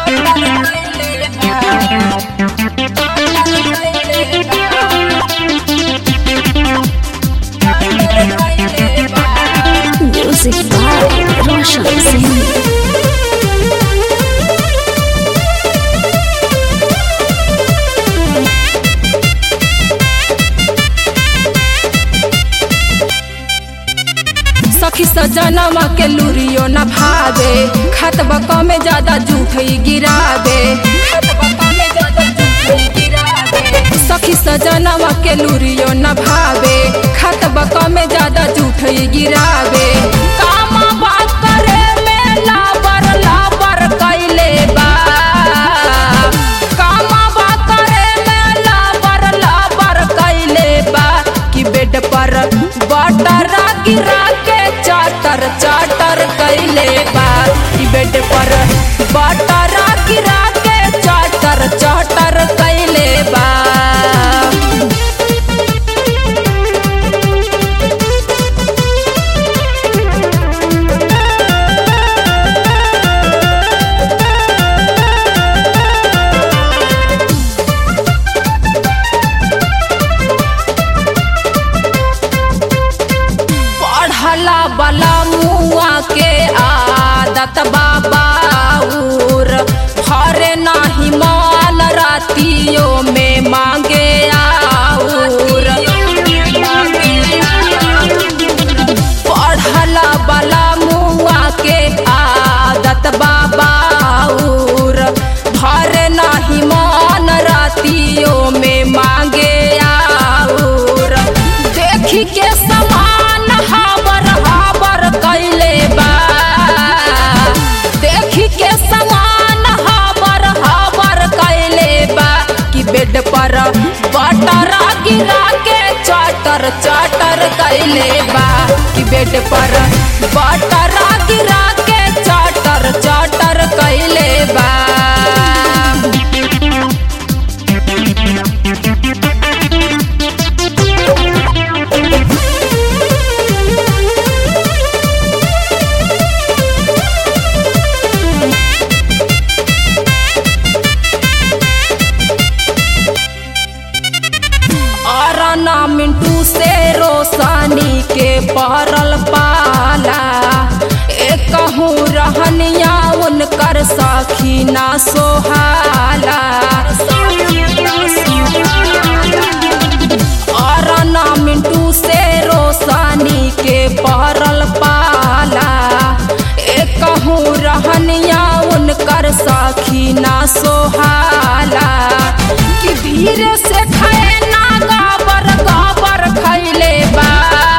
Music by Roshan Singh. सखी सजनवा के लुरियो न भावे खतबा कमे ज्यादा जूठई गिरावे सखी सजनवा के लुरियो न भावे खतबा कमे ज्यादा जूठई गिरावे कामा बात करे में लाबर लाबर कैले बा कामा बात करे में लाबर लाबर कैले बा कि बेड पर बटरा गिरा के चाटर चाटर कैले बा कि बेड पर बटरा गिरा के चाटर चाटर कैले बा पढ़ला बला मुआ के आदत बाबाउर हरे नाही माल रातियों में मांगे आउर पढ़ला बला मुआ के आदत बाबाउर हरे नाही मान रातियों में मांगे आउर देखी के समान हाबर हाबर कैले बा देखी के समान हाबर हाबर कैले बा कि बेड पर बटरा गिरा के चाटर चाटर कैले बा कि बेड पर बटरा गिरा के चाटर चाटर कैले बा अरना मिंटू से रोशनी के पहरल पाला एक कहूँ रहनिया उनकर सखी ना सोहाला अरना मिंटू से रोशनी के पहरल पाला एक कहूँ रहनिया उनकर सखी ना सोहाला कि धीरे से खाए ना गाबर गाबर खैले बा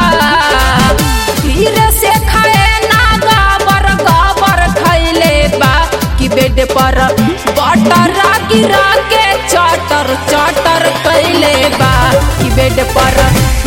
धीरे से खाए ना गाबर गाबर खैले बा कि बेड पर बटरा गिरा के चाटर चाटर कैले बा कि बेड पर